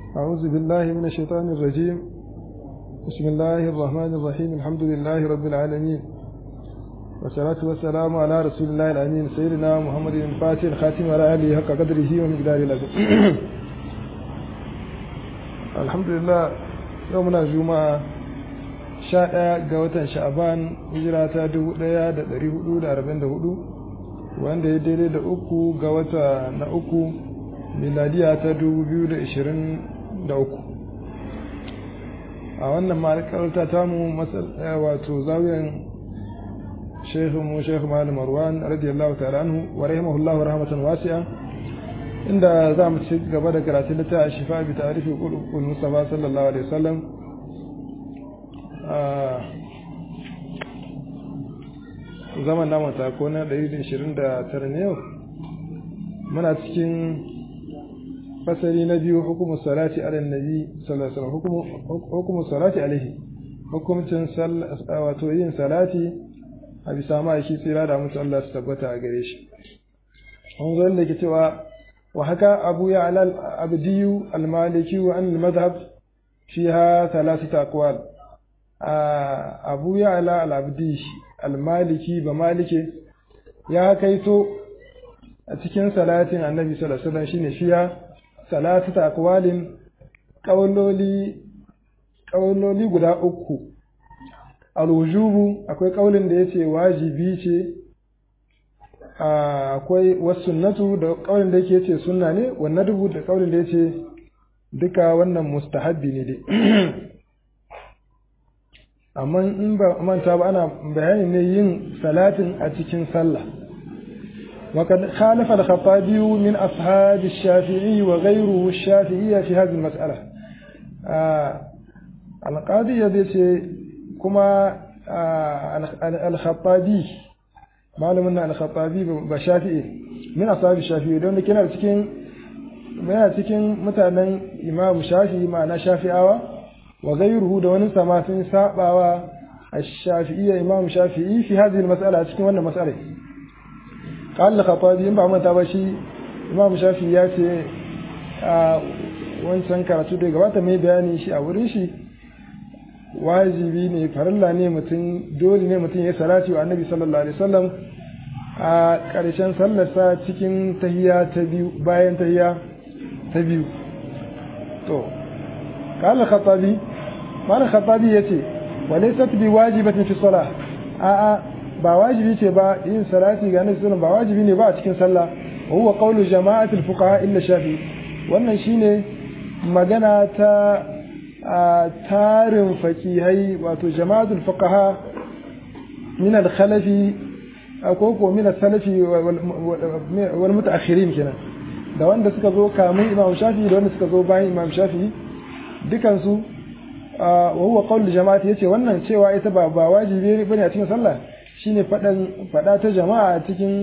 أعوذ بالله من الشيطان الرجيم بسم الله الرحمن الرحيم الحمد لله رب العالمين والصلاة والسلام على رسول الله الأمين سيدنا محمد الفاتح الخاتم وعلى آله حق قدره ومقداره العظيم الحمد لله يومنا الجمعة sha ɗaya ga watan sha'aban hijira ta dubu ɗaya da ɗari hudu da arba'in da hudu wanda ya daidai da uku ga wata na uku miladiya ta dubu biyu da ishirin da uku a wannan ma'aikarta ta mu wato zawiyan shekhu mu shekhu malam marwan radiyallahu ta'ala anhu wa rahimahullahu rahmatan wasi'a inda za mu ci gaba da karatun littafin shifa bi ta'rifi qul mustafa sallallahu alaihi wasallam zaman namun tako na 129 ne yau muna cikin fasari na biyu hukumu salati ala nabi sallallahu alaihi hukumu salati alaihi hukumcin wato yin salati a bisa ma'aiki tsira da mutu Allah su tabbata a gare shi an zo da ke cewa wa haka abu ya alal abdiyu almaliki wa an madhhab fiha thalathatu aqwal abu ya ala al'abdi al-maliki ba malike ya kaito a cikin salatin annabi sallallahu alaihi wasallam shine fiya salatu ta akwalin kauloli kauloli guda uku al-wujubu akwai kaulin da yace wajibi ce akwai wasunnatu da kaulin da yake yace sunna ne wannan dubu da kaulin da yace duka wannan mustahabbi ne dai amma in ba manta ba ana bayani ne yin salatin a cikin sallah وقد خالف الخطابي من أصحاب الشافعي وغيره الشافعية في هذه المسألة آه القاضي يدي كما آه الخطابي معلوم أن الخطابي بشافعي من أصحاب الشافعي دون كنا cikin muna cikin mutanen Imam Shafi'i ma'ana Shafi'awa wa gairuhu da wani sama sun sabawa الشافعية إمام شافعي في هذه المسألة cikin wannan mas'ala قال الخطابي in ba manta ba shi Imam Shafi'i ya ce a wancan karatu da gabata mai bayani shi a wurin shi wajibi ne farilla ne mutum dole ne mutum ya salati wa Annabi sallallahu alaihi wasallam a ƙarshen sallarsa cikin tahiya ta biyu bayan tahiya ta biyu to قال الخطابي قال الخطابي yace walaysat bi wajibatin fi salah a'a ba wajibi ce ba yin salati ga annabi sallallahu ba wajibi ne ba a cikin sallah wa huwa qawlu jama'ati al-fuqaha illa shafi wannan shine magana ta tarin fakihai wato jama'atu al-fuqaha min al-khalafi ko ko min al-salafi wal mutaakhirin kenan da wanda suka zo kamun imam shafi da wanda suka zo bayan imam shafi dukansu wa huwa qawl jama'ati yace wannan cewa ita ba ba wajibi bane a cikin sallah shine fadan fada ta jama'a cikin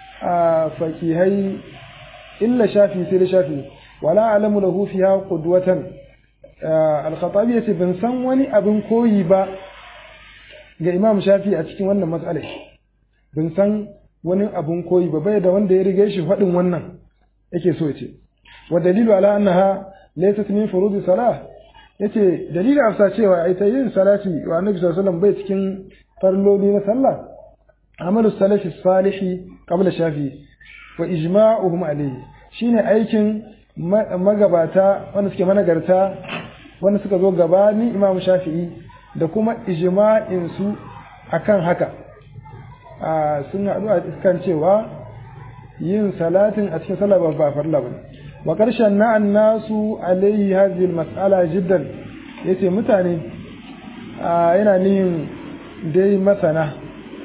fakihai illa shafi sai da shafi wala alamu lahu fiha qudwatan al-khatabi yace ban san wani abin koyi ba ga imam shafi a cikin wannan mas'alar ban san wani abin koyi ba bai da wanda ya riga shi fadin wannan yake so yace wa dalilu ala annaha laysat min furudi salah yace dalilin afsa cewa ita yin salati wa annabi sallallahu alaihi wasallam bai cikin farloli na sallah amalu salafi salihi qabla shafi wa ijma'uhum alayhi shine aikin magabata wanda suke managarta wanda suka zo gabani imam shafi'i da kuma ijma'in su akan haka sun haɗu a kan cewa yin salatin a cikin sallah ba farla bane wa ƙarshen na nasu alaihi hadhihi mas'ala jiddan yace mutane yana nihin dai masana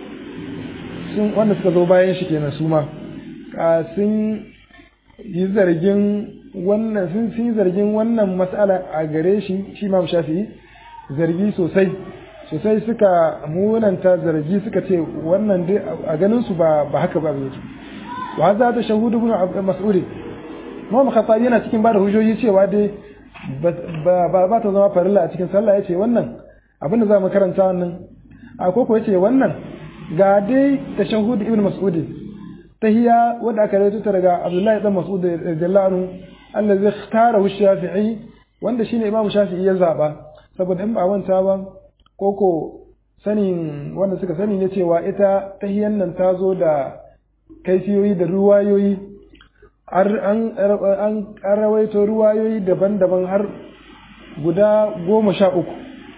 sun wanda suka zo bayan shi kenan su ma sun yi zargin wannan sun yi zargin wannan mas'ala a gare shi shi ma shafi'i zargi sosai sosai suka munanta zargi suka ce wannan dai a ganin su ba ba haka ba yake wa hadha ta shahudu ibn mas'ud Muhammad Khattabi yana cikin bada hujjoji cewa dai ba ba ta zama farilla a cikin sallah yace wannan abinda za mu karanta wannan a koko yace wannan ga dai tashahhud ibn mas'ud tahiyya wanda aka rawaito ta daga Abdullahi dan Mas'ud radiyallahu anhu allazi ikhtarahu Shafi'i wanda shine Imam Shafi'i ya zaba saboda in ba manta ba koko sanin wanda suka sani ne cewa ita tahiyan nan ta zo da kaifiyoyi da ruwayoyi an rawaito ruwayoyi daban-daban har guda goma sha uku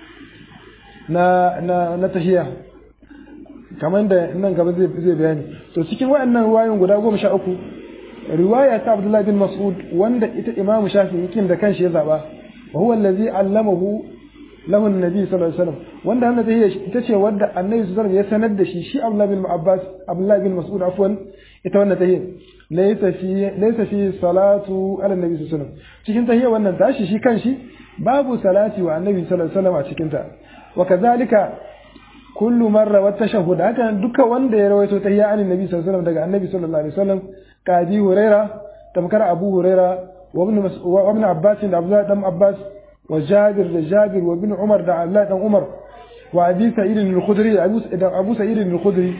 na, na, na tahiya kamar da nan gaba zai bayani to cikin waɗannan ruwayoyin guda goma sha uku riwaya ta Abdullahi bin Mas'ud wanda ita Imam Shafi'i kin da kanshi ya zaba wa huwa allazi allamahu lahu annabi sallallahu alaihi wasallam wanda wannan tahiyya ita ce wanda annabi sallallahu alaihi wasallam ya sanar da shi shi Abdullahi bin Abbas Abdullahi bin Mas'ud afwan ita wannan tahiyya laysa fi laysa fi salatu ala annabi sallallahu alaihi wasallam cikin tahiyya wannan tashi shi kanshi babu salati wa annabi sallallahu alaihi wasallam a cikin ta wa kadhalika kullu marra wa tashahhud haka duka wanda ya rawaito tahiyya an annabi sallallahu alaihi wasallam daga annabi sallallahu alaihi wasallam kadi huraira tamkar abu huraira wa ibn wa ibn abbas da abdullah dan abbas wa jabir da jabir wa ibn umar da allah dan umar wa abi sa'id al-khudri da abu sa'id al-khudri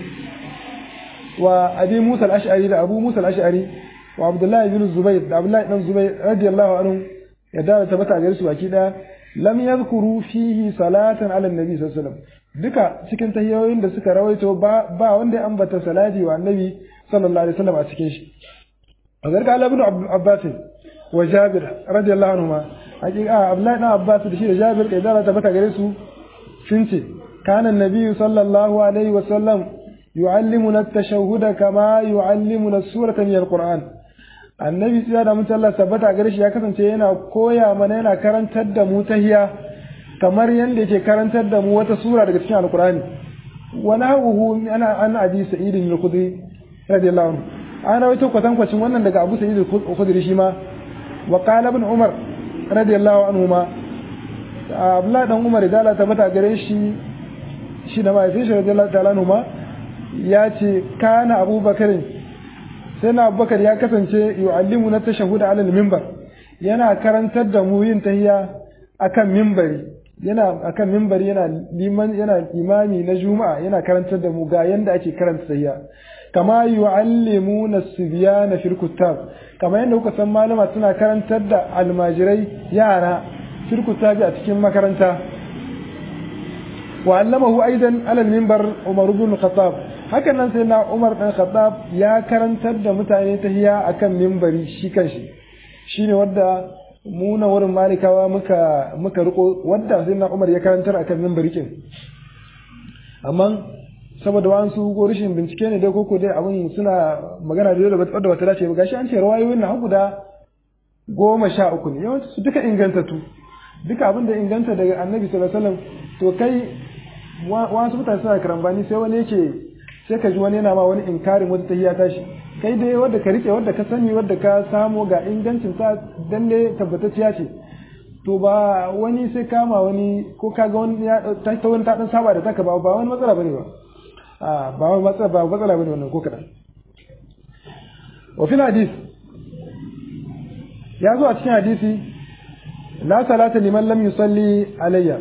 wa abi musa al-ash'ari da abu musa al-ash'ari wa abdullah ibn zubayr da abdullah dan zubayr radiyallahu anhu ya da tabbata gare su baki da lam yadhkuru fihi salatan ala annabi sallallahu alaihi wasallam duka cikin tahiyoyin da suka rawaito ba ba wanda ya ambata salati wa annabi sallallahu alaihi wasallam a cikin shi a zarga Allah ibn Abbas wa Jabir radiyallahu anhuma hakika Abdullahi ibn Abbas da shi da Jabir da zara tabbata gare su sun ce kana annabi sallallahu alaihi wasallam yu'allimuna at-tashahhuda kama yu'allimuna as-surata min al-Qur'an annabi sai da mutum Allah tabbata gare shi ya kasance yana koya mana yana karantar da mu tahiya kamar yadda yake karantar da mu wata sura daga cikin alkur'ani wa nahuhu ana an abi sa'id al-khudri radiyallahu anhu ana rawaito kwatankwacin wannan daga abu sa'id al-khudri shi ma wa qala ibn umar radiyallahu anhu ma abdullah dan umar da Allah tabbata gare shi shi da mai shi radiyallahu ta'ala anhu ma ya ce kana abubakar sai na abubakar ya kasance yu'allimu na tashahhud ala al-minbar yana karantar da mu yin tahiyya akan minbari yana akan minbari yana liman yana imami na juma'a yana karantar da mu ga yanda ake karanta tahiyya kama yu'allimuna sibyana fil kutab kama yanda kuka san malama suna karantar da almajirai yara fil kutabi a cikin makaranta wa allamahu aidan ala minbar umar ibn khattab hakan nan sai na umar dan khattab ya karantar da mutane tahiyya akan minbari shi kanshi shine wanda mu na wurin malikawa muka muka riko wadda sai na Umar ya karantar akan minbari kin amma saboda wasu ko rashin bincike ne dai koko dai abin suna magana da wadda wata dace ba gashi an ce rawayoyin na guda goma sha uku ne yawanci su duka ingantattu duka abin da inganta daga annabi sallallahu alaihi wasallam to kai wasu mutane suna karambani sai wani yake sai ka ji wani yana ma wani inkarin wata tahiyya tashi kai dai wadda ka rike wadda ka sani wadda ka samu ga ingancin ta dalle tabbatacciya ce to ba wani sai kama wani ko ka ga wani ya ta wani ta dan saba da taka ba ba wani matsala bane ba a ba wani matsala ba matsala bane wannan ko kadan wa fil hadith ya zo a cikin hadisi la salata liman lam yusalli alayya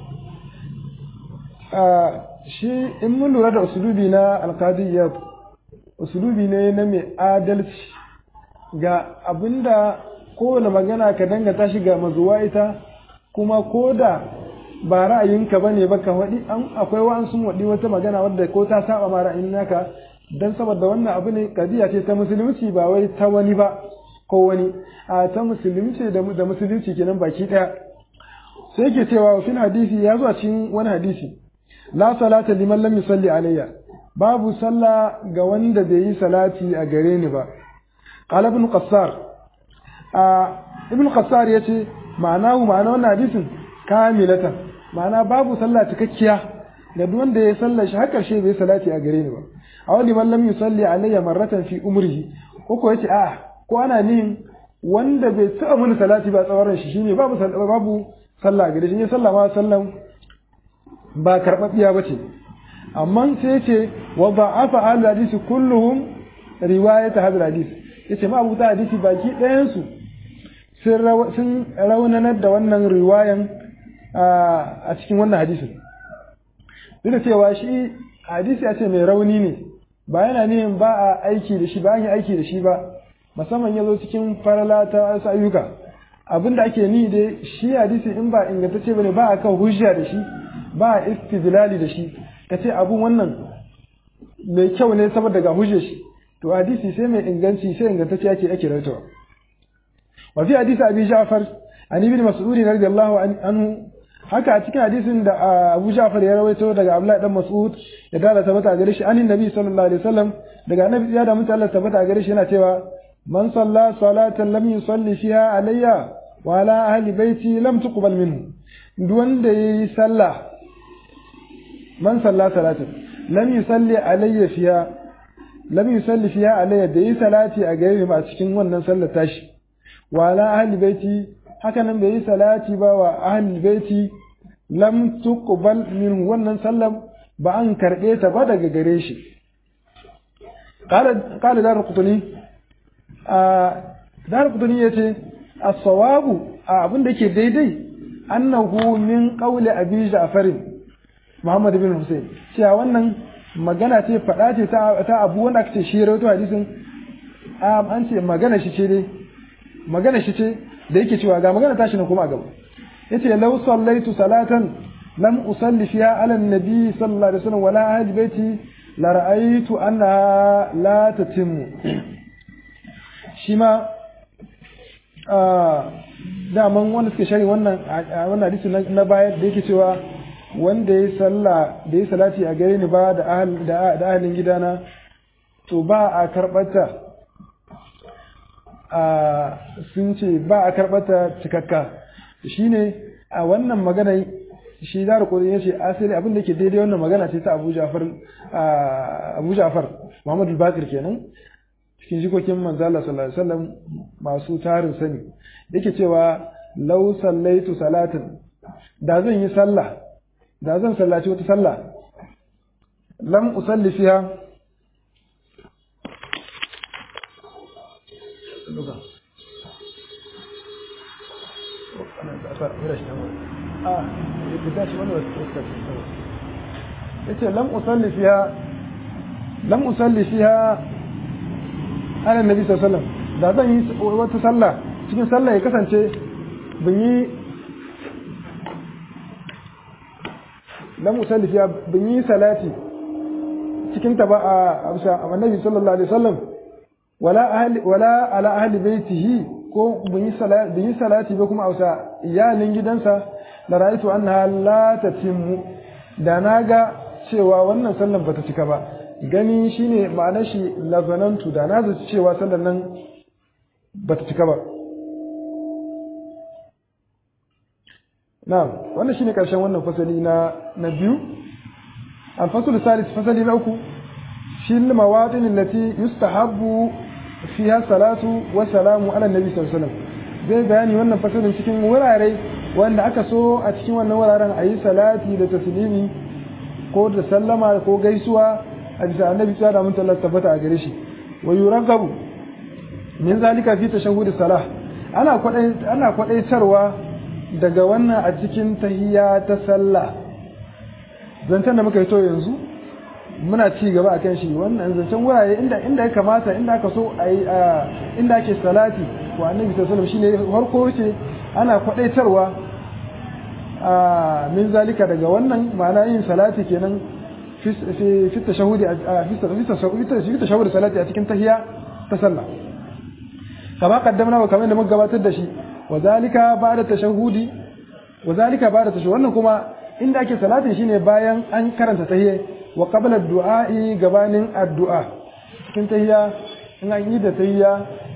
shi in mun lura da usulubi na alqadiyyat usulubi ne na mai adalci ga abinda kowane magana ka dangata shi ga mazuwa ita kuma ko da ba ra'ayinka ba ne ba ka waɗi an akwai wa'an sun waɗi wata magana wadda ko ta saba ma ra'ayin naka don saboda wannan abu ne kadiya ce ta musulunci ba wai ta wani ba ko wani a ta musulunci da musulunci kenan baki ɗaya sai ke cewa fil hadisi ya zo a cikin wani hadisi la salata liman lam yusalli alayya babu sallah ga wanda bai yi salati a gare ni ba qala ibn qassar a ibn qassar yace ma'anahu ma'ana wannan hadisin kamilatan ma'ana babu sallah cikakkiya ga duk wanda ya sallar shi har karshe bai salati a gare ni ba a wani man lam yusalli alayya marratan fi umrihi ko ko yace a ko ana nihin wanda bai taɓa mini salati ba tsawon shi shine babu babu sallah gare shi ne sallah ma sallan ba karɓaɓɓiya ba ce amma sai ce wa ba'afa al hadisi kulluhum riwayat hadal hadis yace ma abuta hadisi baki ɗayan su sun raunanar da wannan riwayan a cikin wannan hadisin duk da cewa shi hadisi ya ce mai rauni ne ba yana nihin ba a aiki da shi ba an yi aiki da shi ba musamman ya zo cikin farala ta wasu ayyuka abinda ake ni dai shi hadisi in ba ingantacce bane ba a kan hujja da shi ba a istidlali da shi ka ce abun wannan mai kyau ne saboda ga hujjar shi to hadisi sai mai inganci sai ingantacce ake ake rawaitowa wa fi hadisi abi ja'far an ibn mas'ud radiyallahu anhu haka a cikin hadisin da Abu Ja'far ya rawaito daga Abdullah dan Mas'ud ya dala tabbata gare shi anin Nabi sallallahu alaihi wasallam daga Annabi ya da mutum Allah tabbata gare shi yana cewa man salla salatan lam yusalli fiha alayya wa ala ahli baiti lam tuqbal minhu duk wanda yayi sallah man salla salatan lam yusalli alayya fiha lam yusalli fiha alayya da yi salati a gare ni a cikin wannan sallar tashi wa ala ahli baiti haka nan bai yi salati ba wa ahlul baiti lam tuqbal min wannan sallam ba an karbe ta ba daga gare shi qala qala dar qutni a dar qutni yace as-sawabu abin da yake daidai annahu min qawli abi ja'far Muhammad bin Hussein cewa wannan magana ce fada ce ta abu wanda aka ce shi rawaito hadisin an ce magana shi ce dai magana shi ce da yake cewa ga magana tashi na kuma a gaba yace law sallaitu salatan lam usalli fiha ala nabi sallallahu alaihi wasallam wala ahli baiti la ra'aytu annaha la tatimmu shi ma daman wanda suke shari wannan wannan hadisi na baya da yake cewa wanda ya salla da ya salati a gare ni ba da ahal da ahalin gidana to ba a karbata sun ce ba a karɓata cikakka shine a wannan magana shi da rukuri ya ce asali abin da ke daidai wannan magana ce ta abu jafar abu jafar muhammadu bakir kenan cikin jikokin manzala sallallahu alaihi wasallam masu tarin sani yake cewa law sallaitu salatin da zan yi sallah da zan sallaci wata sallah lam usalli fiha اللغة آه بداش وانا yace lam usalli fiha lam usalli fiha ala nabi sallallahu alaihi wasallam da zan yi wata sallah cikin sallah ya kasance bin yi lam usalli fiha bin yi salati cikin ta ba a annabi sallallahu alaihi wasallam wala ahli wala ala ahli baitihi ko bin yi salati bin yi salati ba kuma ausa iyalin gidansa la ra'aytu annaha la tatimmu da naga cewa wannan sallan bata cika ba gani shine ma'anar shi lazanantu da na zaci cewa sallan nan bata cika ba na'am wannan shine karshen wannan fasali na na biyu al-fasl salis fasali na uku shi mawatin allati yustahabbu fiha salatu wa salamu ala nabi sallallahu alaihi wasallam zai bayani wannan fasalin cikin wurare wanda aka so a cikin wannan wuraren a yi salati da taslimi ko da sallama ko gaisuwa a bisa annabi tsada mun tallar tabbata a gare shi wa yuragabu min zalika fi tashahhud salah ana kwadai ana kwadaitarwa daga wannan a cikin tahiyya ta sallah zancen da muka yi to yanzu muna ci gaba a kan shi wannan zancen wurare inda inda ya kamata inda aka so a yi inda ake salati wa annabi sallallahu alaihi wasallam shine farko ce ana kwadaitarwa min zalika daga wannan ma'ana yin salati kenan fi tashahudi fi tashahudi salati a cikin tahiya ta sallah kama kaddamna wa kamar da muka gabatar da shi wa zalika ba'da tashahudi wa zalika ba'da tashahudi wannan kuma inda ake salatin shine bayan an karanta tahiyya wa qabla du'a'i gabanin addu'a cikin tahiyya in an yi da tahiyya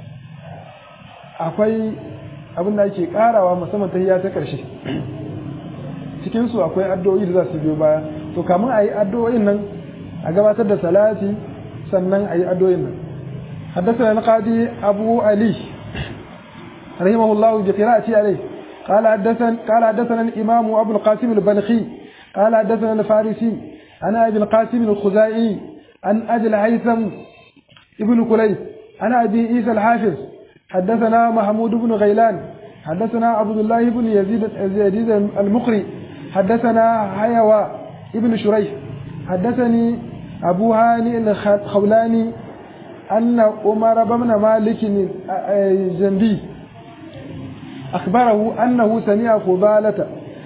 akwai abin da ake karawa musamman tahiyya ta karshe cikin su akwai addu'o'i da za su biyo baya to kamun a yi addu'o'in nan a gabatar da salati sannan a yi addu'o'in nan حدثنا القاضي أبو علي رحمه الله بقراءتي عليه قال حدثنا قال حدثنا الإمام أبو القاسم البلخي قال حدثنا الفارسي عن أبي القاسم الخزائي عن أبي الهيثم ابن كليب عن أبي عيسى الحافظ حدثنا محمود بن غيلان حدثنا عبد الله بن يزيد يزيد المقري حدثنا حيوى ابن شريح حدثني أبو هاني الخولاني أن عمر بن مالك الجندي أخبره أنه سمع فضالة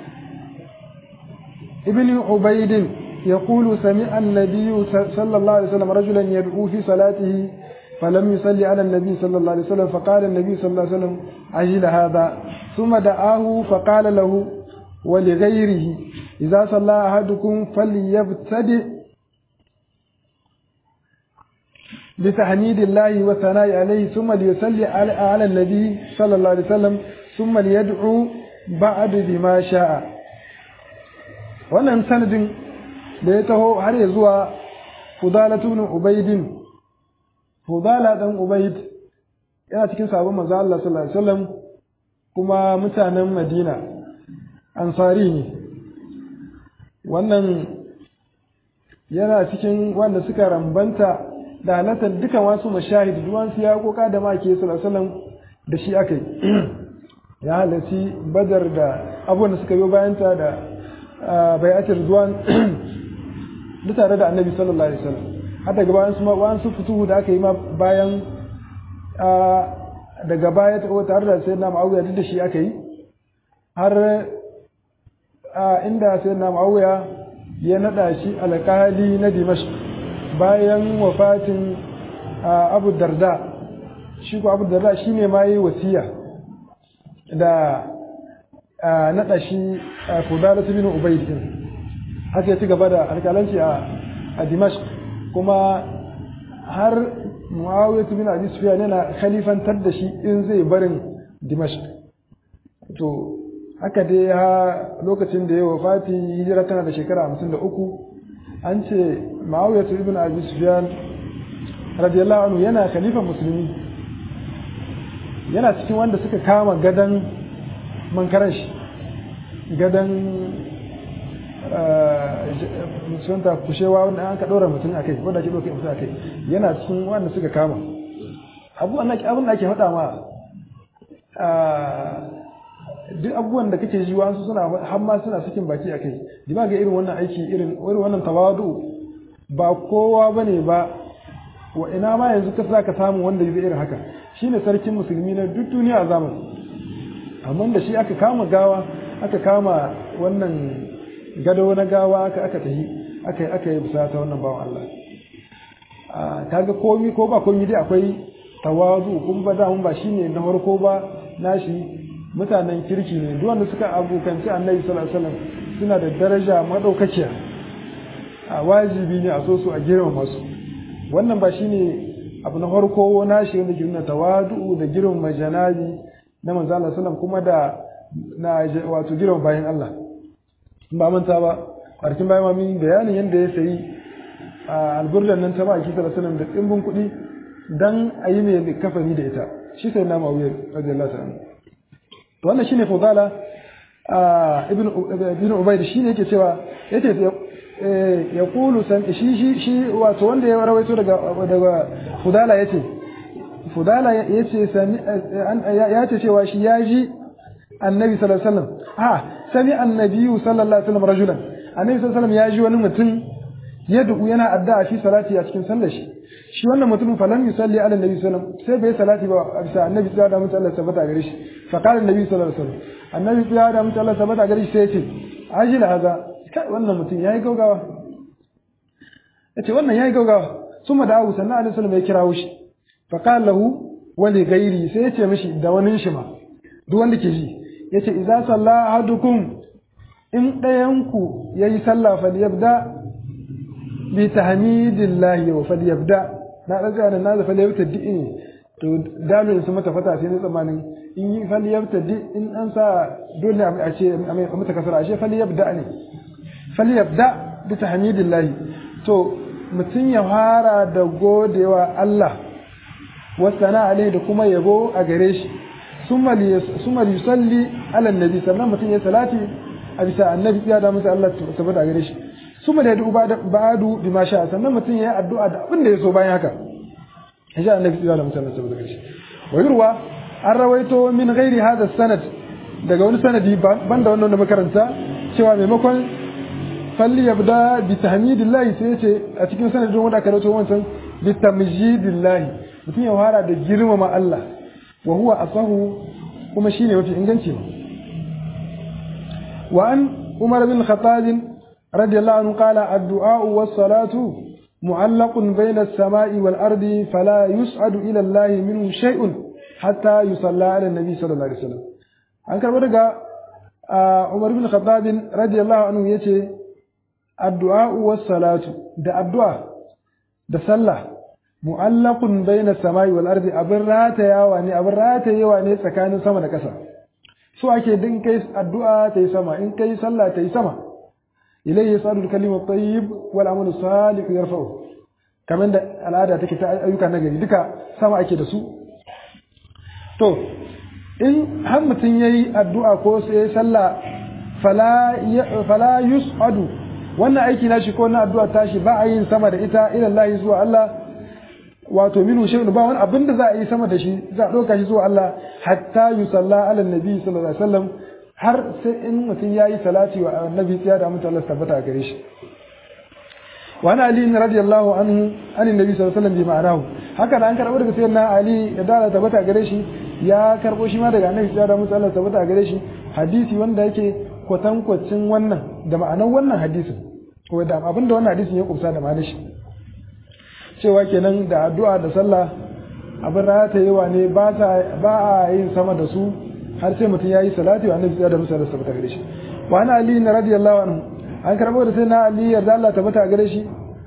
ابن عبيد يقول سمع النبي صلى الله عليه وسلم رجلا يدعو في صلاته فلم يصلي على النبي صلى الله عليه وسلم فقال النبي صلى الله عليه وسلم عجل هذا ثم دعاه فقال له ولغيره إذا صلى أحدكم فليبتدئ بتحميد الله والثناء عليه ثم ليصلي على النبي صلى الله عليه وسلم ثم ليدعو بعد بما شاء wannan sanadin da ya taho har ya zuwa fudalatu ibn ubaidin fudala dan ubaid yana cikin sabon manzo Allah sallallahu alaihi wasallam kuma mutanen Madina ansari ne wannan yana cikin wanda suka rambanta da halartar dukan wasu mashahid duwansu ya koka da make sallallahu da shi aka yi ya halarci badar da abubuwan da suka biyo bayanta da bayatar zuwan duk tare da annabi sallallahu alaihi wasallam har daga bayan su ma su fituhu da aka yi ma bayan daga baya tare da sayyidina Muawiya duk da shi aka yi har inda sayyidina Muawiya ya nada shi alƙali na Dimashq bayan wafatin Abu Darda shi ko Abu Darda shine ma yi wasiya da naɗa shi Fudala bin Ubayd din haka ya ci gaba da alƙalanci a Dimashq kuma har Muawiya bin Abi Sufyan yana khalifantar da shi in zai barin Dimashq to haka dai ha lokacin da ya wafati hijira tana da shekara 53 an ce Muawiya ibn Abi Sufyan radiyallahu anhu yana khalifan musulmi yana cikin wanda suka kama gadan mankaran shi gadan sunta kushewa wanda an ka ɗora mutum a kai wanda ake ɗauke mutum a kai yana cikin wanda suka kama abin da ake faɗa ma duk abubuwan da kake ji wasu suna har ma suna sakin baki a kai dima ga irin wannan aiki irin wannan tawadu ba kowa bane ba wa ina ma yanzu ka za ka samu wanda zai irin haka shine sarkin musulmi na duk duniya a zamani amma da shi aka kama gawa aka kama wannan gado na gawa aka aka tahi aka aka yi bisa ta wannan bawan Allah kaga komi ko ba komi dai akwai tawazu kun ba da ba shine na farko ba nashi mutanen kirki ne duk wanda suka abokanci annabi sallallahu alaihi wasallam suna da daraja madaukakiya a wajibi ne a so su a girmama su wannan ba shine abu na farko nashi wanda ke nuna tawadu da girmama janabi na manzo Allah sallallahu kuma da na wato girmama bayan Allah ba manta ba ƙarfin bayan mamin bayanin yadda ya sayi a alburdan nan ta baki sallallahu alaihi da tsimbin kuɗi dan a yi mai kafani da ita shi sai na mawuyar radiyallahu ta'ala to wannan shine fudala ibn ibn ubayd shine yake cewa yace ya kulu san shi shi shi wato wanda ya rawaito daga daga fudala yace fudala yace sami yace cewa shi yaji annabi sallallahu alaihi wasallam ha sami annabi sallallahu alaihi wasallam rajulan annabi sallallahu alaihi wasallam yaji wani mutum yad'u yana addu'a fi salati a cikin sallar shi shi wannan mutumin falam yusalli ala annabi sallallahu alaihi wasallam sai bai salati ba a bisa annabi sallallahu alaihi wasallam Allah sabata gare shi fa qala annabi sallallahu alaihi wasallam annabi sallallahu alaihi wasallam Allah sabata gare shi sai ya ce ajil haza kai wannan mutum yayi gaugawa yace wannan yayi gaugawa summa da Abu sannan alaihi wasallam ya kirawo shi fa qala lahu wa li ghairi sai ya ce mishi da wani shi ma duk wanda ke ji yace idza salla ahadukum in ɗayanku yayi sallah falyabda bi tahmidillahi wa falyabda na daga nan na fa yabta di to dalilin su mata fata sai ne tsamanin in yi falyabta di in an sa dole a ce a mata kasara ashe falyabda ne falyabda bi tahmidillahi to mutum ya fara da godewa Allah wasana alai da kuma yabo a gare shi summa yusalli ala annabi sannan mutum ya salati a bisa annabi ya da masa Allah tabbata a gare shi summa da yadu ba'adu bima sha sannan mutum ya yi addu'a da abin da ya so bayan haka insha annabi ya da masa Allah tabbata a gare shi wa yurwa an rawaito min ghairi hadha sanad daga wani sanadi banda wannan da makaranta cewa maimakon falli yabda bi tahmidillahi sai ya ce a cikin sanadin wanda aka rawaito wancan bi tamjidillahi mutum ya fara da girmama Allah wa huwa asahu kuma shine mafi inganci wa an umar bin khattab radiyallahu anhu qala ad-du'a was-salatu mu'allaqun bayna as-sama'i wal-ardi fala yus'adu ila Allah minhu shay'un hatta yusalla ala an-nabi sallallahu alaihi wasallam an karbo daga umar bin khattab radiyallahu anhu yace addu'a was-salatu da addu'a da sallah mu'allaqun bayna samai wal ardi abin ratayawa ne abin ratayewa ne tsakanin sama da ƙasa so ake din kai addu'a ta yi sama in kai sallah ta yi sama ilayhi yasadu al-kalimu at-tayyib wal amalu salih yarfa'u kamar da al'ada take ta ayyuka na gari duka sama ake da su to in har mutum yayi addu'a ko sai sallah fala fala yus'adu wannan aiki nashi ko na addu'a tashi ba a yin sama da ita ila Allah zuwa Allah wato minu shay'un ba wani abin da za a yi sama da shi za a ɗauka shi zuwa Allah hatta yusalla ala nabi sallallahu alaihi wasallam har sai in mutum yayi salati wa annabi tsiya da mutum Allah tabbata gare shi wa ana ali radiyallahu anhu an annabi sallallahu alaihi wasallam bi ma'anahu haka da an karbo daga sayyidina ali ya da tabbata gare shi ya karbo shi ma daga annabi tsiya da mutum Allah tabbata gare shi hadisi wanda yake kwatankwacin wannan da ma'anar wannan hadisin ko da abin da wannan hadisin ya kumsa da ma'anar shi cewa kenan da addu'a da sallah abin ratayewa ne ba a yin sama da su har sai mutum ya yi salati wa annabi da musa da sabata gare shi wa ana ali na radiyallahu anhu an karbo da sai na ali yarda Allah tabbata gare shi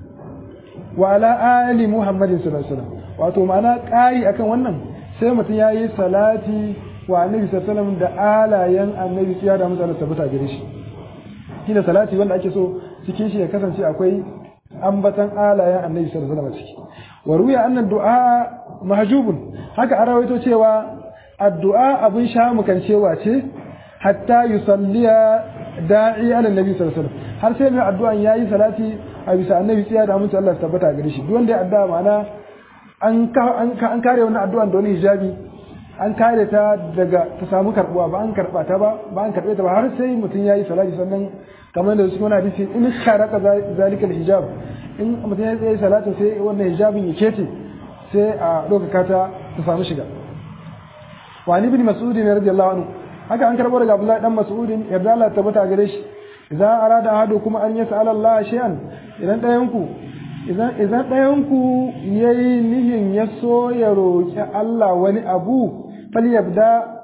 wa ala ali muhammadin sallallahu alaihi wasallam wato ma'ana kai akan wannan sai mutum ya yi salati wa annabi sallallahu alaihi wasallam da alayen annabi ya da musa da sabata gare shi shine salati wanda ake so cikin shi ya kasance akwai ambatan alayen annabi sallallahu alaihi wasallam ciki wa ruya anna du'a mahjubun haka an rawaito cewa addu'a abin sha cewa ce hatta yusalliya da'i ala nabi sallallahu alaihi wasallam har sai mai addu'an yayi salati a bisa annabi tsiya da mutum Allah tabbata gare shi duk wanda ya addu'a ma'ana an an kare wannan addu'an da wani hijabi an kare ta daga ta samu karbuwa ba an karba ta ba ba an karbe ta ba har sai mutum yayi salati sannan kamar da su wani hadisi in sharaka zalikal hijab in mutum ya tsaye salatu sai wannan hijabin ya kece sai a ɗaukaka ta ta samu shiga wa ni bin mas'udi ne radiyallahu anhu haka an karɓo daga abdullahi dan mas'udin yarda Allah tabbata gare shi idan arada ahadu kuma an yas'ala Allah shay'an idan ɗayan ku idan idan ɗayan ku yayi nihin ya so ya roki Allah wani abu falyabda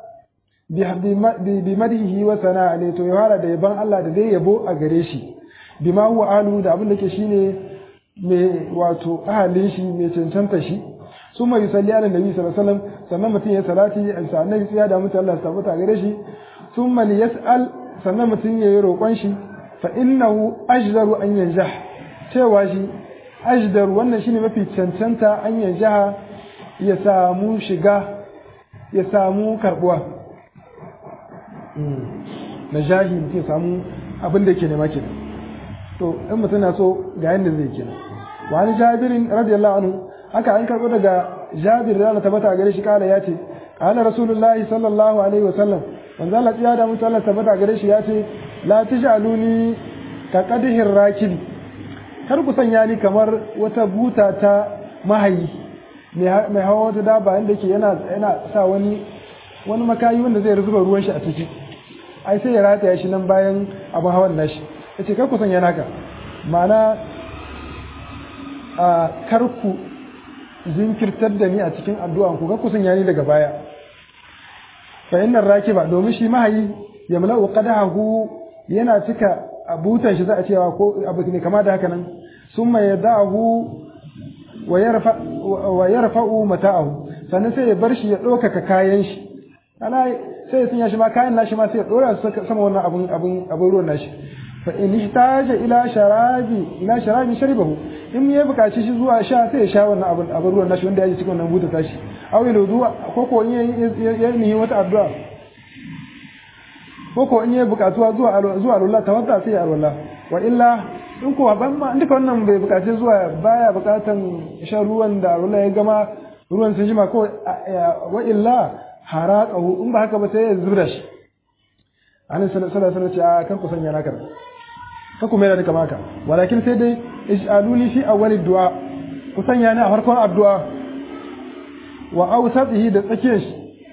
bi madhihi wa sana'a ne to ya fara da yaban Allah da zai yabo a gare shi bima huwa alu da abin da ke shine mai wato ahalin shi mai cancanta shi su mai yusalli ala nabi sallallahu alaihi wasallam sannan mutum ya salati a sa annabi tsiya da mutum Allah tabbata gare shi thumma yas'al sannan mutum ya yi roƙon shi fa innahu ajdaru an yanjah cewa shi ajdar wannan shine mafi cancanta an yanjaha ya samu shiga ya samu karbuwa na jahi mutum ya samu abin da ke nema kenan to in mutum na so ga yadda zai kenan wa ni jabirin radiyallahu anhu haka an karbo daga jabir da Allah tabbata gare shi kala yace qala rasulullahi sallallahu alaihi wasallam manzo Allah ya da mutu Allah tabbata gare shi yace la taj'aluni ka qadhir rakibi kar ku sanya ni kamar wata buta ta mahayi mai hawa wata daba inda ke yana yana sa wani wani makayi wanda zai zuba ruwan shi a ciki ai sai ya rataya shi nan bayan abin hawan nashi ya ce karku sanya naka ma'ana a karku zinkirtar da ni a cikin addu'an ku karku sanya ni daga baya fa innar rakiba domin shi mahayi ya mala'u qadahu yana cika abutan shi za a cewa ko abu ne kama da haka nan summa yadahu wa yarfa wa yarfa'u mata'ahu sannan sai ya bar shi ya ɗaukaka kayan shi ana sai ya sanya shi ma kayan nashi ma sai ya ɗora sama wannan abun abun abun ruwan nashi fa in ihtaja ila sharabi ila sharabi sharibahu in ya bukaci shi zuwa sha sai ya sha wannan abun abun ruwan nashi wanda ya ji cikin wannan buta tashi aw ya wudu ko ko in ya nihi wata addu'a ko ko in ya bukatuwa zuwa zuwa Allah tawadda sai ya alwala wa illa in ko ban ma duka wannan bai bukaci zuwa baya bukatan shan ruwan da Allah ya gama ruwan sun jima ko wa illa haraqahu in ba haka ba sai ya zubra shi annabi sallallahu alaihi wasallam ce a kan ku sanya naka ka kuma yana duka maka walakin sai dai ij'aluni fi awwali du'a ku sanya ni a farkon addu'a wa awsatihi da tsakiyar shi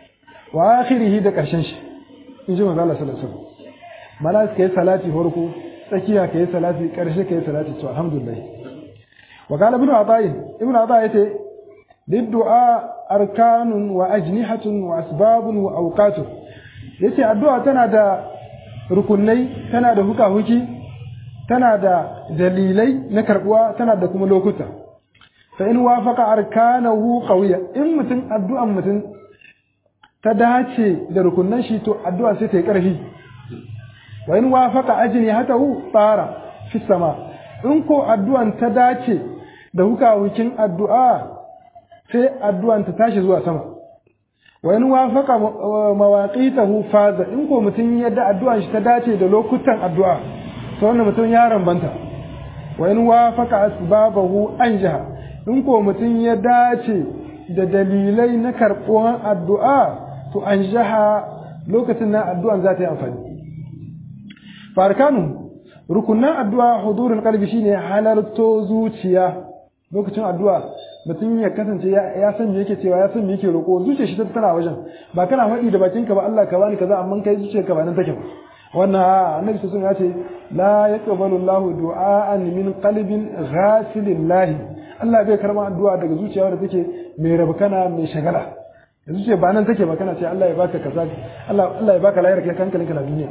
wa akhirihi da karshen shi in ji manzo Allah sallallahu alaihi wasallam mana kai salati farko tsakiya kai salati karshe kai salati to alhamdulillah wa qala ibn ata'in ibn ata yace liddu'a arkanun wa ajnihatun wa asbabun wa awqatun yace addu'a tana da rukunai tana da huka-huki tana da dalilai na karbuwa tana da kuma lokuta fa in wafaqa arkanahu qawiya in mutum addu'an mutum ta dace da rukunnan shi to addu'a sai ta yi karfi wa in wafaqa ajnihatahu tsara fi sama in ko addu'an ta dace da huka-hukin addu'a sai addu'an ta tashi zuwa sama wa in wafaqa mawaqitahu faza in ko mutum yadda addu'an shi ta dace da lokutan addu'a to wannan mutum ya rambanta wa in wafaqa asbabahu anjaha in ko mutum ya dace da dalilai na karɓuwan addu'a to anjaha lokacin na addu'an za ta yi amfani farkanu rukunan addu'a hudurul qalbi shine halarto zuciya lokacin addu'a mutum ya kasance ya san me yake cewa ya san me yake roƙo zuciyar shi ta tana wajen ba kana faɗi da bakinka ba Allah ka bani kaza amma kai zuciyarka ba nan take ba wannan annabi sun ya ce la yaqbalu Allah du'aan min qalbin ghafilin lahi Allah bai karɓa addu'a daga zuciya wadda take mai rabkana mai shagala zuciya ba nan take ba kana ce Allah ya baka kaza Allah Allah ya baka layar kai hankalinka na duniya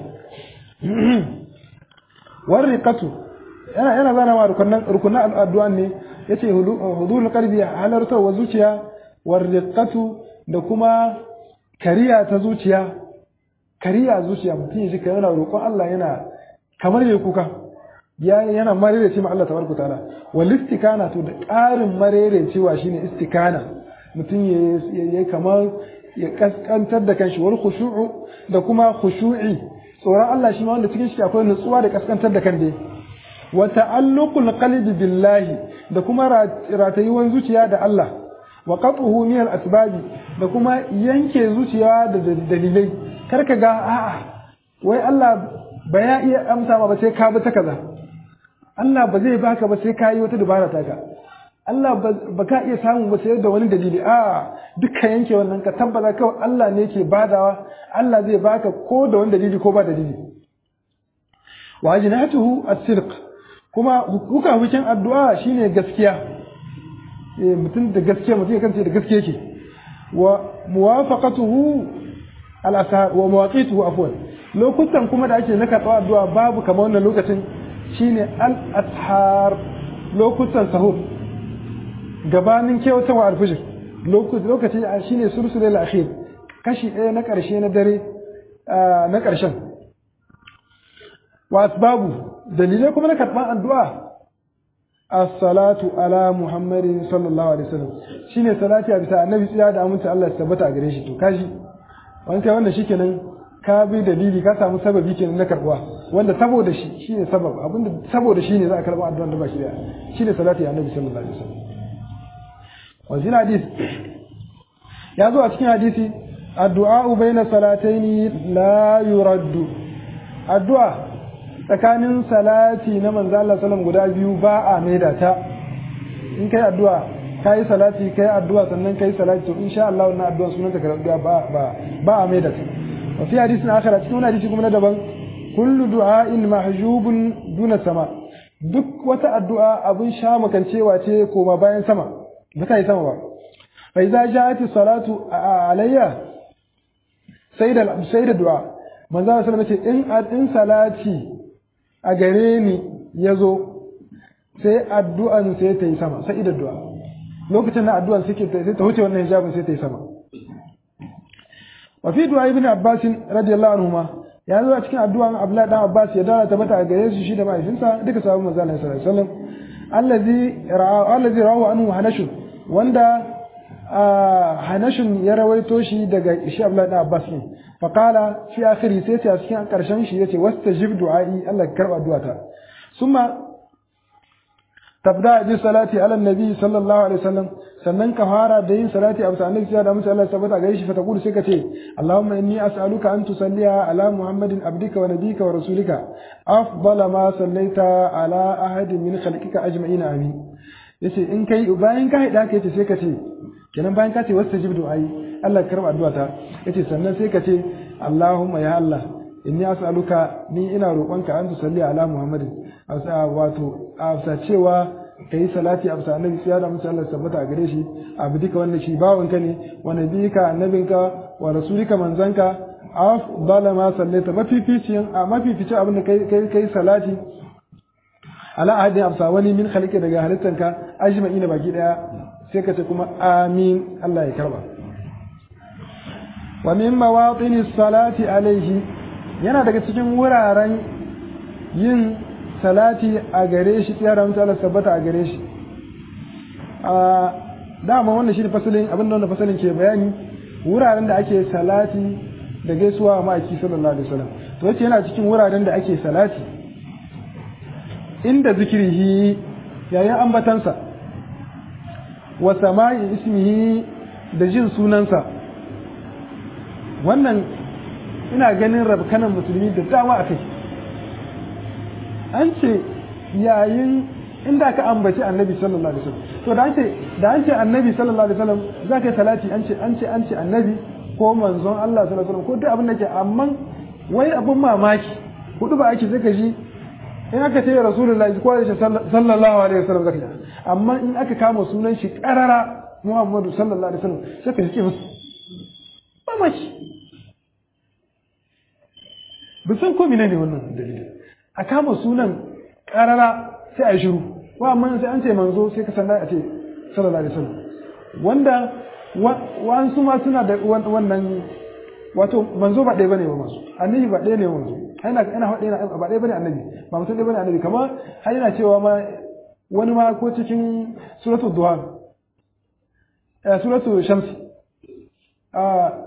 warriqatu yana yana zana wa rukunan rukunan addu'a ne yace hudul qalbi halarta wa zuciya warriqatu da kuma kariya ta zuciya kariya zuciya mutum ya shika yana roƙon Allah yana kamar yayi kuka ya yana marere ce ma Allah tabaraka taala wal istikana to da ƙarin marere cewa shine istikana mutum ya kamar ya kaskantar da kanshi wal khushu'u da kuma khushu'i tsoron Allah shi ma wanda cikin shi akwai nutsuwa da kaskantar da kan dai wa ta'alluqul qalbi billahi da kuma ratayuwan zuciya da Allah wa qat'uhu min al asbabi da kuma yanke zuciya da dalilai kar ka ga a'a wai Allah ba ya iya amsa ma ba sai ka bi ta kaza Allah ba zai baka ba sai ka yi wata dubara ta ka Allah ba ka iya samu ba sai da wani dalili a duka yanke wannan ka tabbata kawai Allah ne ke badawa Allah zai baka ko da wani dalili ko ba dalili wa ajnatuhu as-sidq kuma hukuka hukin addu'a shine gaskiya eh mutum da gaskiya mutum ya kance da gaskiya yake wa muwafaqatuhu al-ashar wa mawaqituhu afwan lokutan kuma da ake na karɓar addu'a babu kamar wannan lokacin shine al-ashar lokutan sahur gabanin kewatawa alfijir lokaci shi ne sulsulul akhir kashi ɗaya na ƙarshe na dare na ƙarshen wa asbabu dalilai kuma na karɓar addu'a as-salatu ala muhammadin sallallahu alaihi wasallam shine salati a bisa annabi tsaya da aminta Allah ya tabbata a gare shi to kashi wani kai wannan shikenan ka bi dalili ka samu sababi kenan na karɓuwa wanda saboda shi shine sabab abinda saboda shi ne za a karɓa addu'a da ba shi da shine salati a annabi sallallahu alaihi wasallam wajen hadis ya zo a cikin hadisi addu'a baina salataini la yuraddu addu'a tsakanin salati na manzo Allah sallam guda biyu ba a maida ta in kai addu'a kai salati kai addu'a sannan kai salati to insha Allah wannan addu'a sunan ta karɓa ba ba ba a maida ta wa fi hadisin akhar cikin hadisi kuma na daban kullu du'a'in mahjubun duna sama duk wata addu'a abun sha makancewa ce koma bayan sama ba ta yi sama ba fa idza ja'at salatu alayya sai da sai da du'a manzo sallallahu alaihi wasallam in in salati a gare ni yazo sai addu'an sai ta yi sama sai da du'a lokacin da addu'an suke sai ta wuce wannan hijabin sai ta yi sama wa fi du'a ibn abbas radiyallahu anhuma ya zo a cikin addu'an abdullahi dan abbas ya dawo tabbata a gare su shi da mahaifinsa duka sahabban manzo sallallahu alaihi wasallam allazi ra'a allazi rawahu anhu hanashun wanda hanashun ya rawaito shi daga shi Abdullahi ibn Abbas ne fa qala fi akhiri sai ce a cikin karshen shi yace wastajib du'ai Allah karba addu'ata summa tabda bi salati ala nabi sallallahu alaihi wasallam sannan ka fara da yin salati a bisa annabi da mutum Allah tabbata gare shi fa taqulu sai ka ce Allahumma inni as'aluka an tusalliya ala Muhammadin abdika wa nabika wa rasulika afdala ma sallaita ala ahadin min khalqika ajma'ina amin yace in kai bayan ka haɗa ka yace sai ka ce kenan bayan ka ce wastajib du'ai Allah ka karba addu'a ta yace sannan sai ka ce Allahumma ya Allah inni as'aluka ni ina roƙonka an tusalli ala Muhammadin wato a cewa kai salati a annabi sai da musu Allah tabbata a gare shi abu duka wannan shi bawanka ne wa nabiyika annabinka wa rasulika manzanka afdala ma sallaita mafificin a mafificin abin da kai kai kai salati ala ahadin amsa wani min khalqi daga halittanka ajma'ina baki daya sai ka ce kuma amin Allah ya karba wa min mawatini salati alaihi yana daga cikin wuraren yin salati a gare shi tsara mutu Allah sabbata a gare shi a dama wannan shi ne fasalin abin da wannan fasalin ke bayani wuraren da ake salati da gaisuwa a ma'aiki sallallahu alaihi wasallam to yace yana cikin wuraren da ake salati inda zikirihi yayin ambatansa wa sama'i ismihi da jin sunansa wannan ina ganin rabkanan musulmi da dama a kai an ce yayin inda ka ambaci annabi sallallahu alaihi wasallam to da an ce da an ce annabi sallallahu alaihi wasallam za ka yi salati an ce an ce an ce annabi ko manzon Allah sallallahu alaihi wasallam ko duk abin da ke amma wai abin mamaki hudu ba ake sai ka ji in aka ce rasulullahi ko ya ce sallallahu alaihi wasallam zaka ji amma in aka kama sunan shi karara Muhammadu sallallahu alaihi wasallam sai ka ji musu mamaki bisan ko ne wannan dalili a kama sunan karara sai a shiru wa amma sai an ce manzo sai ka sanda a ce sallallahu alaihi wasallam wanda wa'ansu ma suna da wannan wato manzo ba ɗaya bane ba manzo annabi ba ɗaya ne manzo ina ina faɗa ba ɗaya bane annabi ba mutum ɗaya bane annabi kamar har yana cewa ma wani ma ko cikin suratul duha eh suratul shamsi a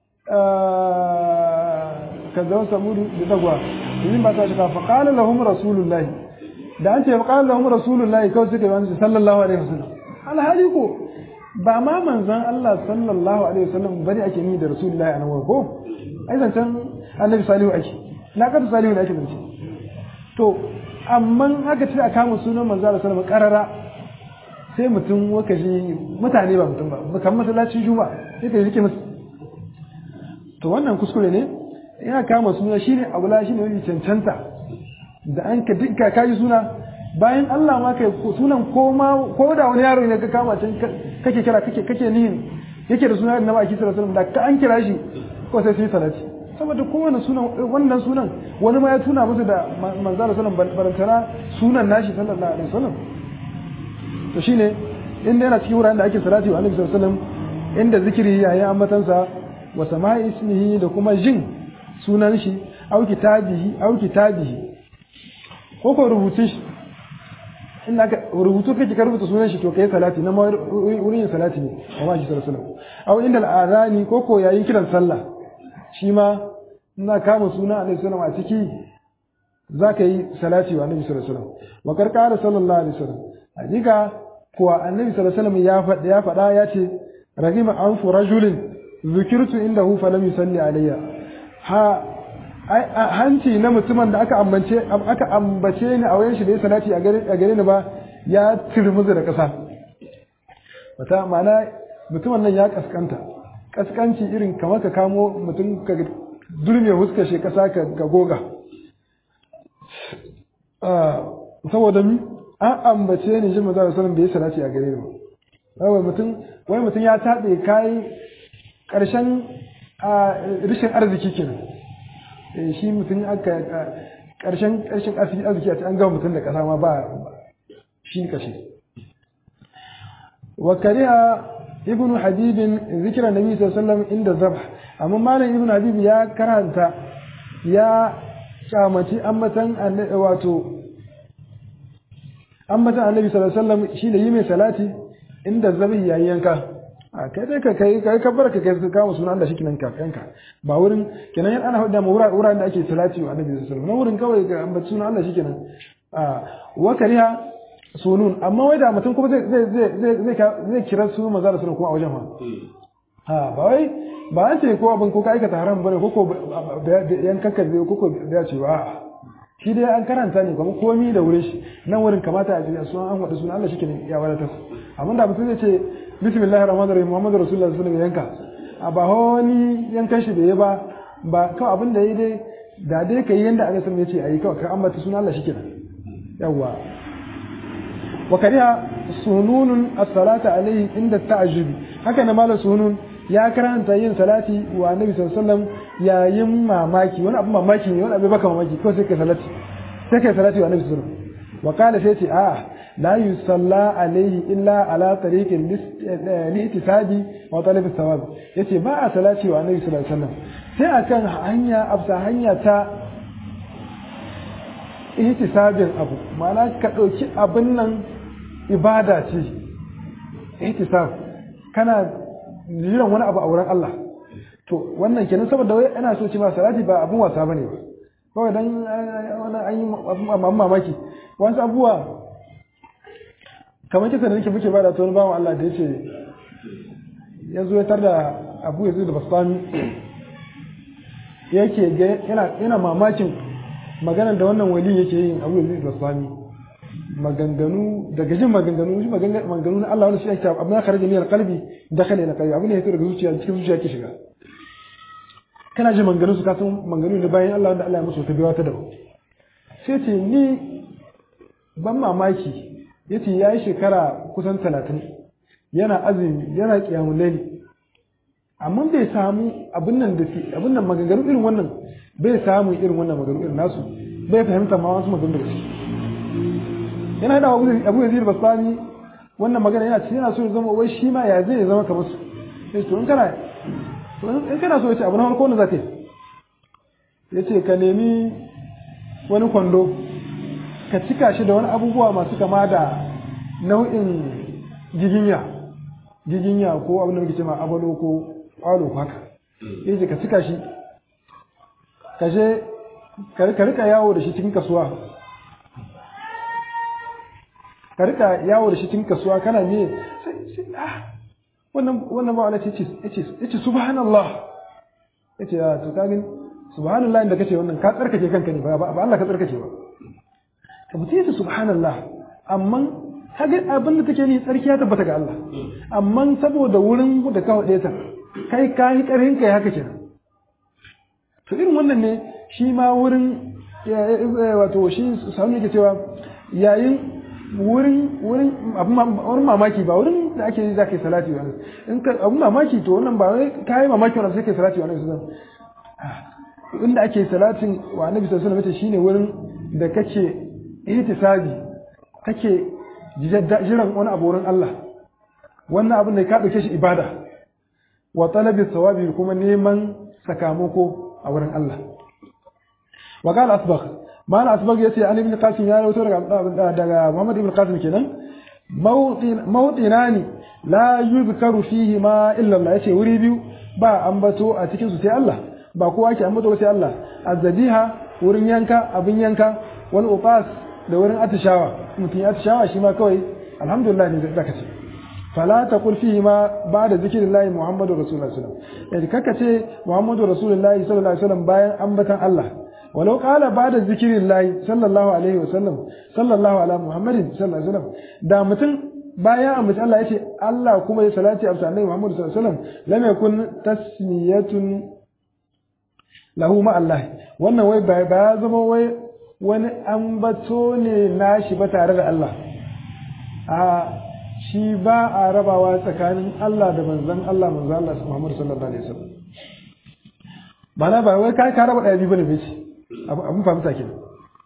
kazzaba samudu da dagwa yin ba ta shiga fa qala lahum rasulullahi da an ce fa qala lahum rasulullahi kawai suka yi sallallahu alaihi wasallam alhali ko ba ma manzon Allah sallallahu alaihi wasallam bane ake ni da rasulullahi a nan ko ai zancen annabi salihu ake na kada salihu ne ake zance to amma haka ce a kama sunan manzo Allah sallallahu alaihi wasallam karara sai mutum waka shi mutane ba mutum ba kamar masallacin juma'a sai ka rike musu to wannan kuskure ne ya kama suna shine abula shine wani cancanta da an ka dinka kai suna bayan Allah ma kai sunan ko ma ko da wani yaro ne ka kama can kake kira kake kake nihin yake da sunan Annabi Aki sallallahu alaihi wasallam da ka an kira shi ko sai sai salati saboda kowane sunan wannan sunan wani ma ya tuna musu da manzo sallallahu alaihi wasallam barantana sunan nashi sallallahu alaihi wasallam to shine inda yana cikin wuraren da ake salati wa Annabi sallallahu alaihi wasallam inda zikiri yayi ambatansa wa sama'i ismihi da kuma jin sunan shi au kitabihi au kitabihi ko ko rubutun shi in aka rubutu kake ka rubuta sunan shi to kai salati na wurin yin salati ne amma shi sallallahu alaihi wasallam au inda al'azani ko ko yayin kiran sallah shi ma ina kama suna alaihi wasallam a ciki zaka yi salati wa annabi sallallahu alaihi wasallam wa karkara sallallahu alaihi wasallam hakika kuwa annabi sallallahu alaihi wasallam ya faɗa ya faɗa ya ce ragima anfu rajulin zikirtu indahu falam yusalli alayya ha hanci na mutumin da aka ambace aka ambace ni a wayan shi da ya salati a gare a gare ni ba ya turmuzu da kasa wata ma'ana mutumin nan ya kaskanta kaskanci irin kamar ka kamo mutum ka durme huska shi kasa ka goga saboda mi an ambace ni shi manzo sallallahu alaihi bai salati a gare ni ba wai mutum wai mutum ya tabe kai karshen rishin arziki kenan shi mutum aka karshen karshen arziki a an gama mutum da kasa ma ba shi kashe wa kariha ibn habib zikra nabi sallallahu alaihi wasallam inda zabh amma malam ibn habib ya karanta ya kyamaci ambatan wato ambatan annabi sallallahu alaihi wasallam shine yi mai salati inda zabi yayin yanka a kai dai ka kai kai ka barka kai ka kama sunan Allah shikenan ka yanka ba wurin kenan yan ana hada mu wuraren da ake salati wa annabi sallallahu alaihi wasallam na wurin kawai ga ambaci sunan Allah shikenan a wa kariha sunun amma wai da mutum kuma zai zai zai zai zai kira su manzo da sunan kuma a wajen ma ha ba wai ba an ce ko abin ko ka aikata haram bane ko ko yan kakkar zai ko ko ya ce ba shi dai an karanta ne kuma komi da wurin shi nan wurin kamata a ji sunan an wada sunan Allah shikenan ya wadatar amma da mutum zai ce bismillahir rahmanir rahim muhammadur rasulullah sallallahu alaihi wasallam yanka a ba wani yankan shi bai yi ba ba kawai abin da ya dai da dai ka yi yanda aka san ya ce a yi kawai ka ambata suna Allah shikenan yawwa wa kariha sununun as-salata alayhi inda ta'ajjubi haka na malam sunun ya karanta yin salati wa annabi sallallahu alaihi wasallam yayin mamaki wani abu mamaki ne wani abu baka mamaki ko sai kai salati sai kai salati wa annabi sallallahu alaihi wasallam wa qala sai ce a la yusalla alaihi illa ala tariqin li'tisabi wa talab as-sawab yace ba a salati wa annabi sallallahu alaihi wasallam sai akan hanya absa hanya ta ihtisabin abu ma'ana ka dauki abin nan ibada ce ihtisab kana jiran wani abu a wurin Allah to wannan kenan saboda wai ana so ce ma salati ba abun wasa bane ba kawai dan wani an yi abun mamaki wasu abubuwa kamar kisa da nake muke bada ta wani bawan Allah da yace ya zo ya tar da abu ya da basami yake yana yana mamakin maganar da wannan wali yake yin abu ya da basami maganganu daga jin maganganu shi maganganu na Allah wani shi ake abu na kharaja min qalbi dakhala ila qalbi abu ne yake daga zuciya cikin zuciya ke shiga kana jin maganganu su ka san maganganu ne bayan Allah wanda Allah ya musu ta biya ta da sai ce ni ban mamaki yace yayi shekara kusan 30 yana azumi yana qiyamul layli amma bai samu abin nan da abin nan maganganu irin wannan bai samu irin wannan maganganu irin nasu bai fahimta ma wasu maganganu da shi yana da abu yazid basani wannan magana yana yana so ya zama wai shi ma ya zai zama kamar su sai to in kana to in kana so ya ce abu na farko ne zaka ya ce ka nemi wani kwando ka cika shi da wani abubuwa masu kama da nau'in giginya giginya ko abin da muke cewa abalo ko kwalo ko haka yace ka cika shi ka je ka rika yawo da shi cikin kasuwa ka rika yawo da shi cikin kasuwa kana me sai ah wannan wannan ba wala ce yace yace subhanallah yace ya to kamin subhanallah inda kace wannan ka tsarkake kanka ne ba ba Allah ka tsarkake ba ka mutu yace subhanallah amma kaga abin da take ni tsarki ya tabbata ga Allah amma saboda wurin da ka wade ta kai ka yi karhin kai haka kenan to irin wannan ne shi ma wurin wato shi sanu yake cewa yayin wurin wurin abun mamaki ba wurin da ake yi za ka yi salati wa in ka abun mamaki to wannan ba wai ka yi mamaki wannan sai ka yi salati wa annabi sallallahu inda ake salatin wa annabi sallallahu alaihi wasallam shine wurin da kake ihtisabi kake jiran wani abu wurin Allah wannan abin da ka dauke shi ibada wa talabi thawabi kuma neman sakamako a wurin Allah wa qala asbagh mal asbagh yace an ibn qasim ya rawaito daga daga Muhammad ibn qasim kenan mawdinani la yuzkaru fihi ma illa Allah yace wuri biyu ba ambato a cikin su sai Allah ba kowa ke ambato sai Allah azzabiha wurin yanka abin yanka wal uqas da wurin atishawa mutum ya atishawa shi ma kawai alhamdulillah ne zaka ce fala taqul fihi ma ba'da zikrillahi muhammadur rasulullah sallallahu alaihi wasallam kaka ce muhammadur rasulullah sallallahu alaihi wasallam bayan ambatan Allah walau qala ba'da zikrillahi sallallahu alaihi wasallam sallallahu ala muhammadin sallallahu alaihi wasallam da mutum bayan ambaci Allah yace Allah kuma ya salati a annabi muhammad sallallahu alaihi wasallam lam yakun tasmiyatun lahu ma Allah wannan wai ba ya zama wai wani ambato ne nashi ba tare da Allah a shi ba a rabawa tsakanin Allah da manzon Allah manzon Allah Muhammad sallallahu alaihi wasallam bana ba wai kai ka raba daya biyu bane bai ce abun fahimta kenan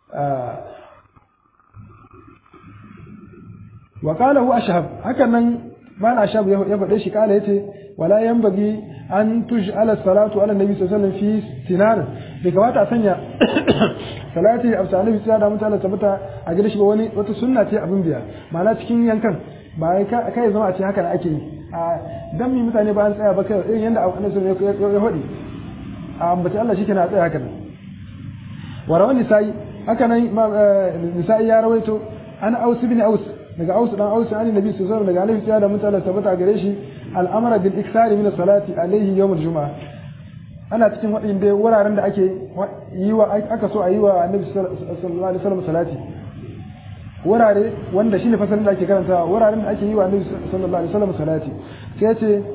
wa qala hu ashhab hakan nan mal ashhab ya faɗe shi kala yace wala yanbaghi an tuj'ala salatu ala nabi sallallahu alaihi wasallam fi sinar bai kamata a sanya salati a annabi sai da mutane tabbata a gida shi ba wani wata sunna ce abin biya ma'ana cikin yankan ba kai kai zama a ce haka ake yi a dan mi mutane ba an tsaya ba kai irin yanda annabi sallallahu alaihi wasallam ya hodi a ambaci Allah shi kenan a tsaya haka nan wa rawan nisa'i haka nan nisa'i ya rawaito an aus bin aus daga aus dan aus an nabi sallallahu alaihi wasallam daga annabi sai da mutane tabbata a gare shi al'amara bil iksari min salati alaihi yawm al-jumu'ah ana cikin waɗanda wuraren da ake yi wa aka so a yi wa annabi sallallahu alaihi wasallam salati wurare wanda shine fasalin da ake karanta wuraren da ake yi wa annabi sallallahu alaihi wasallam salati sai ce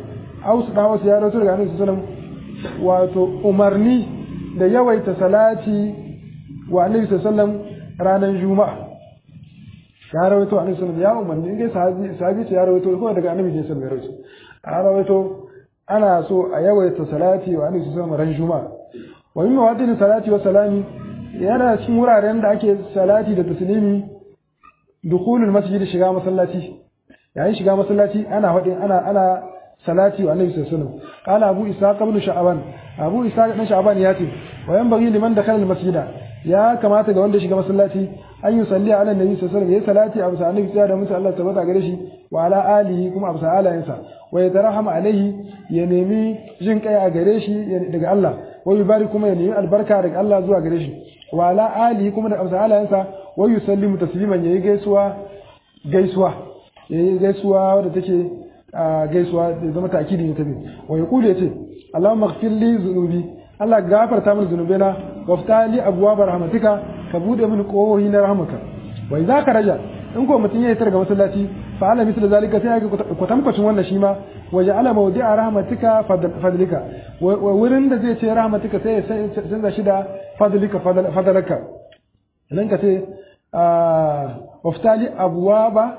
aus da wasu ya rawaito daga annabi sallallahu alaihi wasallam wato umarni da yawaita salati wa annabi sallallahu alaihi wasallam ranar juma'a ya rawaito annabi sallallahu ya umarni in dai sahabi sahabi ce ya rawaito ko daga annabi ne sallallahu alaihi wasallam ya rawaito ana so a yawaita salati wa annabi sallallahu alaihi wasallam ran juma'a wa min mawadin salati wa salami yana cikin wuraren da ake salati da taslimi dukhulul masjid shiga masallaci yayin shiga masallaci ana hadin ana ana salati wa annabi sallallahu alaihi wasallam qala abu ishaq ibn sha'ban abu ishaq ibn sha'ban ya ce wa yanbaghi liman dakhala al masjida ya kamata ga wanda shiga masallaci an yi salli ala nabi sallallahu alaihi wasallam ya salati a bisa annabi da musu Allah tabbata gare shi wa ala alihi kuma a bisa alayensa wa ya tarahama alaihi ya nemi jin kai a gare shi daga Allah wa yubarik kuma ya nemi albarka daga Allah zuwa gare shi wa ala alihi kuma da bisa alayensa wa yusallimu tasliman yayi gaisuwa gaisuwa yayi gaisuwa wadda take gaisuwa da zama ta'kidi ne ta bi wa yaqulu yace Allahumma ighfir li dhunubi Allah gafarta min zunubaina waftali abwaab rahmatika ka bude min kohohi na rahmaka wa idza karaja in ko mutun yayi targa masallaci fa ala mislu zalika sai ga kwatankwacin wannan shi ma wa ja'ala mawdi'a rahmatika fadlika wurin da zai ce rahmatika sai ya canza shi da fadlika fadlaka nan ka ce waftali abwaba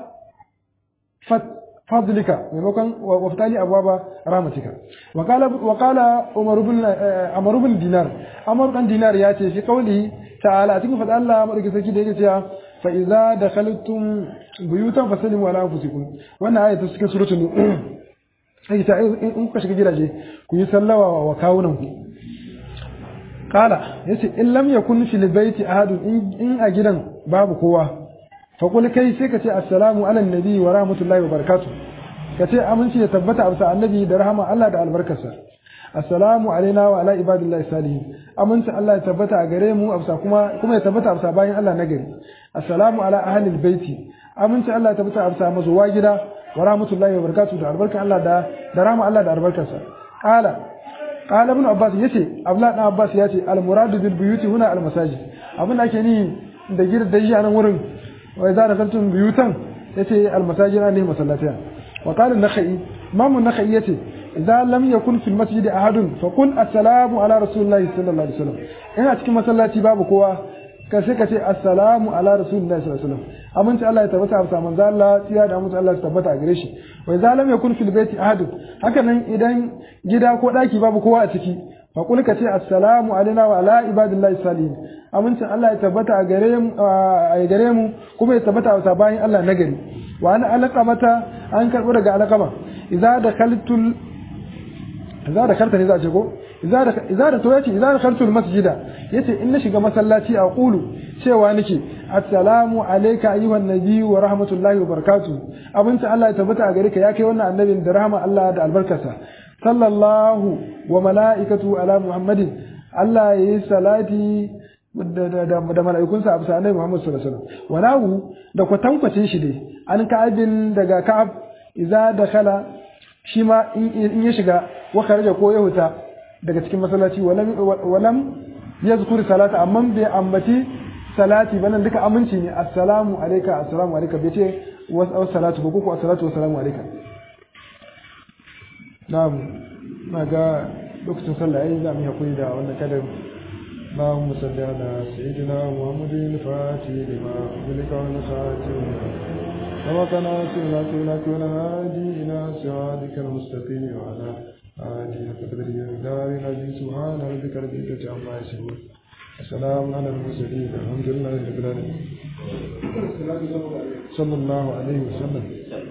فضلك ميمكن وفتالي ابواب رحمتك وقال وقال عمر بن عمر بن دينار عمر بن دينار ياتي في قوله تعالى cikin fada Allah madauki sarki da yake cewa fa idza dakhaltum buyutan fasallimu ala anfusikum wannan aya ta cikin suratul nur sai ta in kuka shiga gidaje ku yi sallawa wa kawunan ku kala yace in lam yakun fil baiti ahadun in a gidan babu kowa faƙul kai sai ka ce assalamu ala nabi wa rahmatullahi wa barakatu ka ce aminci ya tabbata a bisa annabi da rahama Allah da albarkarsa assalamu alaina wa ala ibadillahi salihin aminci Allah ya tabbata a gare mu a bisa kuma kuma ya tabbata a bisa bayan Allah na gari assalamu ala ahlil baiti aminci Allah ya tabbata a bisa mazuwa gida wa rahmatullahi wa barakatu da albarkar Allah da da rahama Allah da albarkarsa qala qala ibn abbas yace abdullah ibn abbas yace al muradu bil buyuti huna al masajid abin da ake ni da gidan a nan wurin وإذا دخلتم بيوتا يتي المساجد عليه مسلاتها وقال النخعي إمام النخعي يتي إذا لم يكن في المسجد أحد فقل السلام على رسول الله صلى الله عليه وسلم إن أتكي مسلاتي باب قوة كسكتي السلام على رسول الله صلى الله عليه وسلم أمنت الله يتبتع بسا من ذا الله تياد أمنت الله يتبتع قريشي وإذا لم يكن في البيت أحد هكذا إذا جدا قوة باب قوة أتكي faƙul ka ce assalamu alaina wa ala ibadillahi salihin amincin Allah ya tabbata a gare mu a gare mu kuma ya tabbata a bayan Allah na gari wa ana alqamata an karbo daga alqama idza dakhaltul idza dakhalta ne za a ce ko idza da idza da to yace idza dakhaltul masjida yace in na shiga masallaci a qulu cewa nake assalamu alayka ayyuhan nabi wa rahmatullahi wa barakatuh amincin Allah ya tabbata a gare ka ya kai wannan annabin da rahama Allah da albarkarsa sallallahu wa mala'ikatu ala muhammadin Allah ya yi salati da mala'ikunsa a bisa annabi Muhammad sallallahu alaihi wasallam walahu da kwatankwacin shi dai an ka'abin daga ka'ab idza dakhala shi ma in ya shiga wa kharaja ko ya huta daga cikin masallaci walam walam yazkur salata amma bai ambaci salati banan duka aminci ne assalamu alayka assalamu alayka bai ce wa salatu ba ko assalatu wa salamu alayka na'am na ga lokacin sallah yayi za mu yi hakuri da wannan kadar اللهم صل على سيدنا محمد الفاتح لما أغلق والخاتم ووقنا سنة لك والهادي إلى صراطك المستقيم وعلى آله قدر الدار العزيز سبحان ربك رب العزة عما يصفون السلام على المرسلين الحمد لله رب العالمين صلى الله عليه وسلم